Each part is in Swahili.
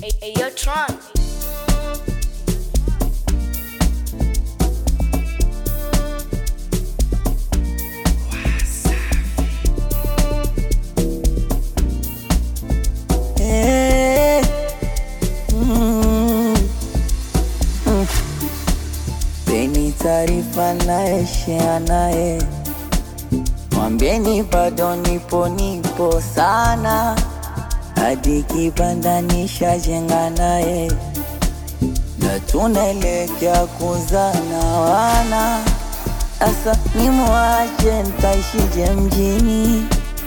Hey, yo, Tron. Eh, mm, mm. Peni taarifa naye share naye, mwambieni bado nipo nipo sana, hadi kibanda nishajenga naye, na tunaelekea kuzana wana. Asa nimwache ntaishije mjini?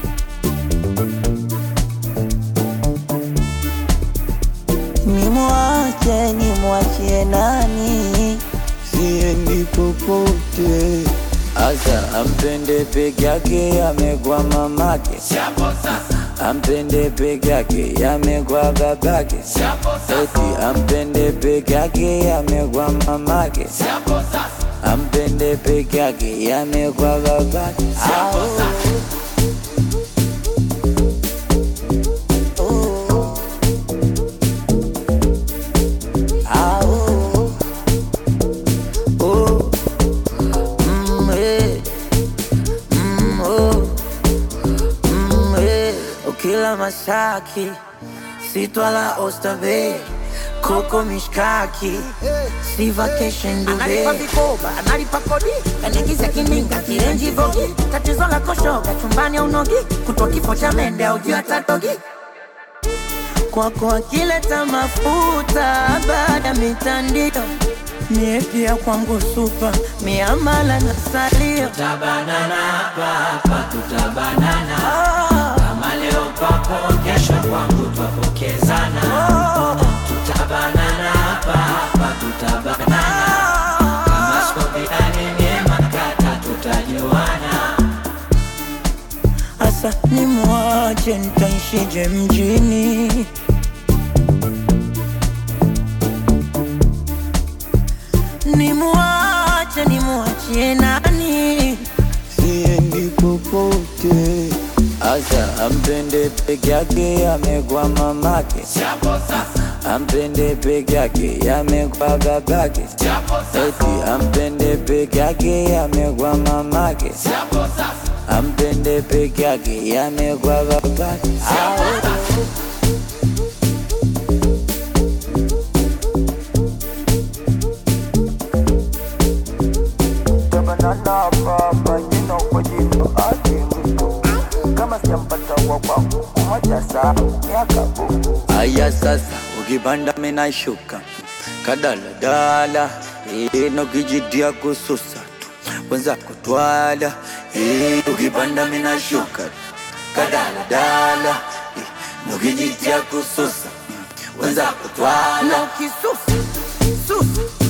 Nimwache nimwachie nani? Siendi popote. Asa ampende peke yake, amegwa mamake. Ampende peke yake, amegwa babake. Eti ampende peke yake, amegwa mamake. Ampende peke yake, amegwa babake. Au. Oh. Ah, oh, oh, mm, eh, mm, oh, mm, eh. Ukila mashaki sitwala ostabe koko mishkaki si vacation analipa Dubai. vikoba analipa kodi kanigiza kininga kienji vogi tatizo la koshoga chumbani au nogi kutwa kifo cha mende au juu atatogi kwako akileta mafuta baada mitandio mie pia kwangu supa miamala na salio tabanana hapa tutabanana Ah, kama leo kwako kesho kwangu twapokezana tutabanana hapa hapa tutabanana kama skopiani nyema kata tutajuana Asa nimwache nitaishije mjini? Nimwache nimwachie nani? Siendi popote. Asa ampende peke yake, amegwa mamake. Ampende peke yake, amegwa babake. Eti ampende peke yake, amegwa mamake. Ampende peke yake, yamegwa babake. Au. Tabanana baba, jina kwa jina ake mtu. Kama sijampata wa kwangu kumoja saa miaka buku. Aya sasa ukipanda mina shuka kadaladala ino kijitia kususa tu wenza kutwala eh, ukipanda mina shuka kadaladala ino kijitia kususa wenza kutwala na ukisusa susa